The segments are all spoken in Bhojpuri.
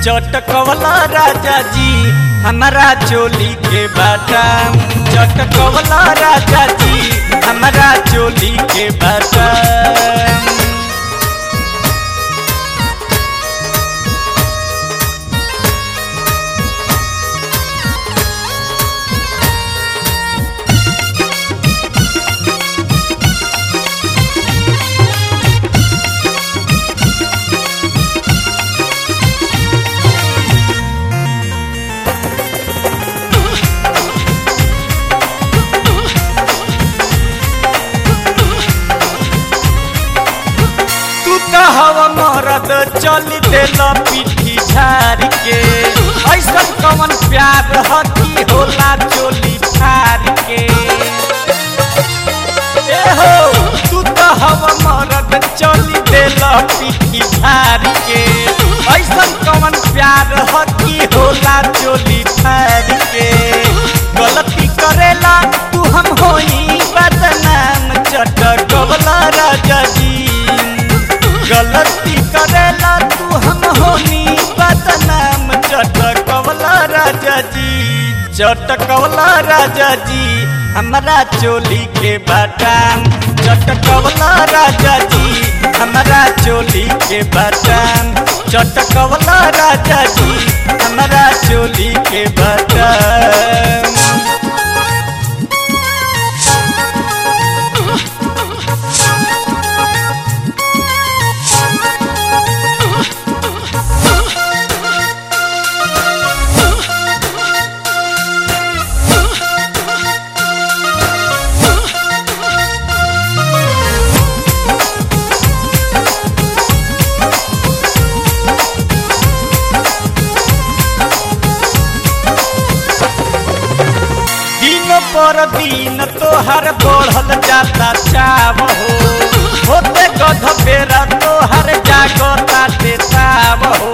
चटकवला राजा जी हमारा चोली के बाटाम चटकवला राजा जी हमारा चोली के बाटाम तू तो हवा मरद चल देल पीठी झार के ऐसा कवन प्यार हकी होला चोली फार के ए हो तू तो हवा मरद चल देल पीठी झार के ऐसा कवन प्यार हकी होला चोली फार के गलती करेला तू हम होई बदनाम चटकवला राजा जी गलती करेला तू हम होनी बदनाम चटकवला राजा जी चटकवला राजा जी हमारा चोली के बाटाम चटकवला राजा जी हमारा चोली के बाटाम चटकवला राजा जी हमारा चोली के बाटाम दिन पर दिन तोहर बढ़ल जाता चाव हो होते गध बेरा तोहर जागता देताव हो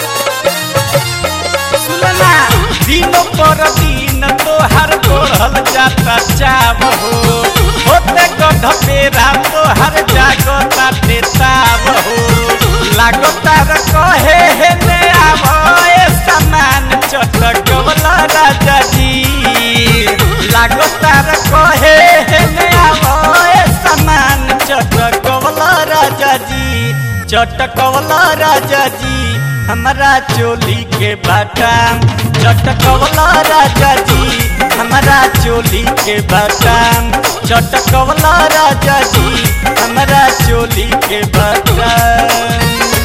सुनना दिन पर दिन तोहर बढ़ल जाता चाव हो होते गध बेरा तोहर जागता देताव हो लागता र कहे हे ने आवए समान चटकवला राजा जी लागता र कहे हे ने आवए समान चटकवला राजा जी चटकवला राजा जी हमारा चोली के बाटाम चटकवला राजा जी हमारा चोली के बाटाम चटकवला राजा जी हमारा चोली के बाटाम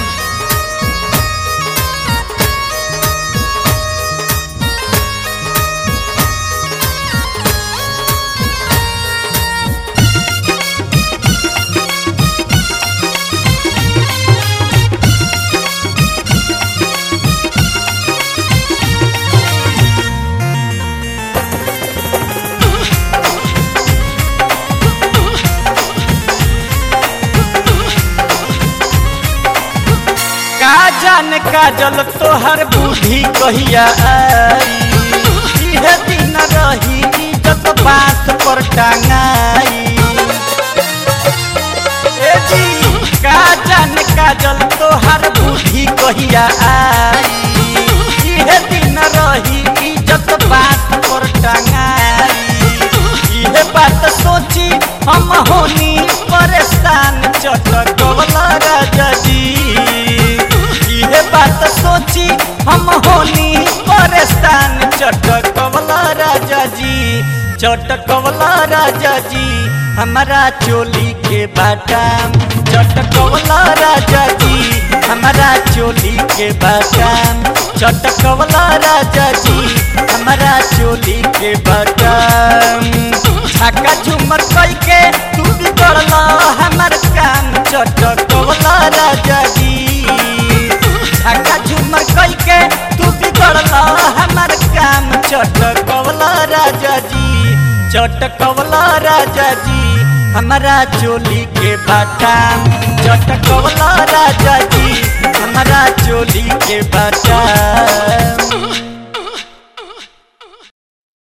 का जान काजल तोहर बूढ़ी कहिया आई इहे दिन रही इज्जत बात पर टांगाई ए जी का जान काजल तोहर बूढ़ी कहिया आई इहे दिन रही इज्जत बात पर टांगाई इहे बात सोची हम होनी परेशान चटकवला राजा जी इहे बात सोची हम होनी परेशान चटकवला राजा जी चटकवला राजा जी हमारा चोली के बाटाम चटकवला राजा जी हमारा चोली के बाटाम चटकवला राजा जी हमारा चोली के बाटाम छक्का झूमर कई के तू बिगड़ला हमर काम चटकवला राजा जी छक्का झूमर कई के तू बिगड़ला हमर काम चटकवला राजा जी चटकवला राजा जी हमारा चोली के बाटाम चटकवला राजा जी हमारा चोली के बाटाम